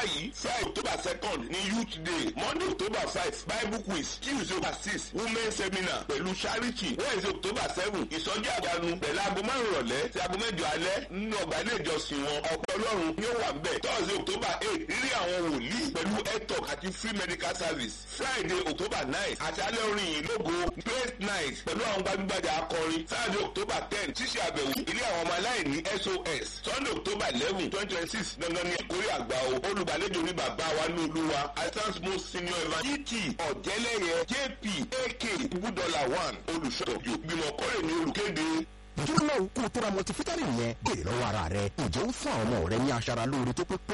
báyìí friday october second ní youth day monday october five bible quiz tuesday october six women seminar pẹ̀lú charity wednesday october seven ìsọjí àgbàánu pẹ̀lú aago márùn rọ̀lẹ́ sí aago mẹ́jọ alẹ́ nínú ọgbà ilé ìjọsìn wọn ọ̀pọ̀ ọlọ́run ni ó wà ń bẹ̀ thursday october eight rírí àwọn wòlíì pẹ̀lú health àti free medical service friday october nine àti alẹ́ orin yìí lógo great night pẹ̀lú àwọn gbajúgbajà akọrin saturday october ten ṣíṣe àbẹ̀wò ilé àwọn ọmọ aláìní sos sunday october eleven twenty twenty six dandan ní ìkórè àgbà o olùgbàlejò ní bàbá wa ní olúwa assistance most senior evangelist gt ọ̀jẹ̀lẹ̀yẹ jp ak ibùdọ́là one olùṣọ́ ìgbìmọ̀ kọ́rẹ̀ ní olùkéde dúró náà kó o tó ra multivitamin yẹn béèrè lọ́wọ́ ara rẹ ǹjẹ́ ó fún àwọn ọmọ rẹ ní aṣara lóore tó pé